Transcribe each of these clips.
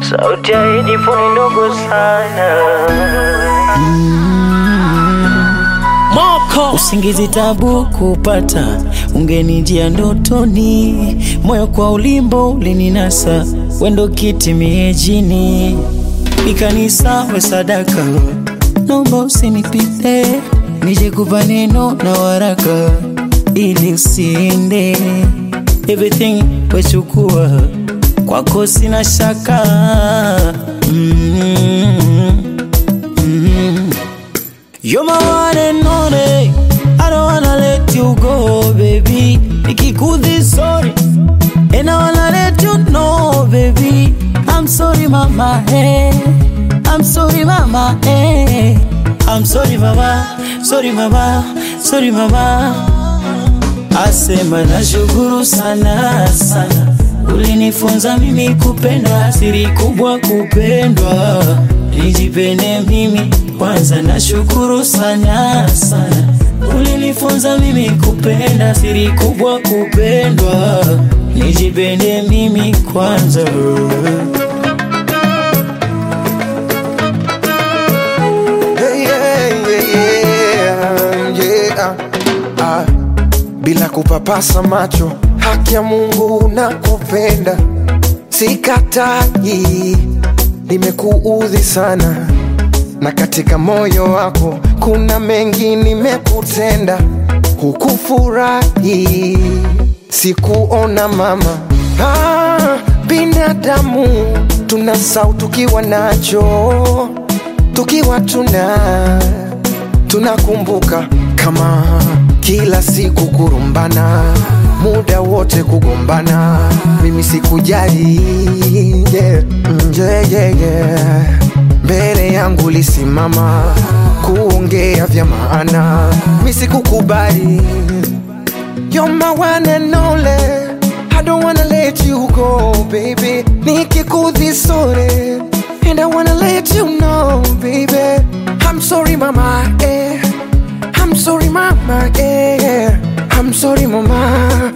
sauti ya Edipo ni ndogo sana. Moko usingizi tabu kupata, ungenijia ndotoni, moyo kwa ulimbo ulininasa, wendo kiti miejini, ikanisa we sadaka, naomba usinipite, nije kupa neno na waraka, ili usiende, everything wechukua, kwako sina shaka mm mm You're my one and only. I don't wanna let you go, baby. Nikikudhi sorry, and I wanna let you know, baby. I'm sorry, mama. Hey, I'm sorry, mama. Hey, I'm sorry, mama. Sorry, mama. Sorry, mama. Asema nashukuru sana sana, ulinifunza mimi kupenda, siri kubwa kupendwa, nijipende mimi kwanza. Nashukuru sana sana, ulinifunza mimi kupenda, siri kubwa kupendwa, nijipende mimi kwanza. Hey, yeah, yeah, yeah, yeah. Ah, bila kupapasa macho, haki ya Mungu na kupenda, sikatai, nimekuudhi sana, na katika moyo wako kuna mengi nimekutenda, hukufurahi, sikuona mama. Ah, binadamu tunasau tukiwa nacho tukiwa tuna tunakumbuka kama kila siku kurumbana muda wote kugombana mimi sikujali yeah. Mm, yeah, yeah, yeah. mbele yangu lisimama kuongea vya maana mi sikukubali You're my one and only. I don't wanna let you go, baby. Nikikudhi sorry, and I wanna let you know, baby. I'm sorry, mama. Eh. I'm sorry, mama. Eh. I'm sorry, mama.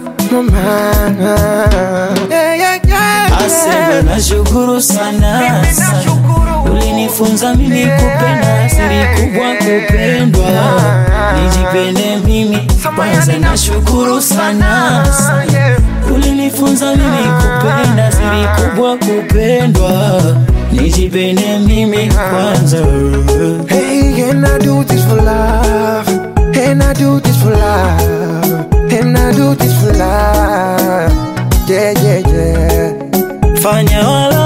Mama. Yeah, yeah, yeah. Asema nashukuru sana sana, ulinifunza mimi kupenda, siri kubwa kupendwa, nijipende mimi kwanza. Nashukuru sana sana, ulinifunza mimi kupenda, siri kubwa kupendwa, nijipende mimi kwanza. Hey, and I do this for love. And I do this for love. And I do this for love. Yeah, yeah, yeah. Fanya wala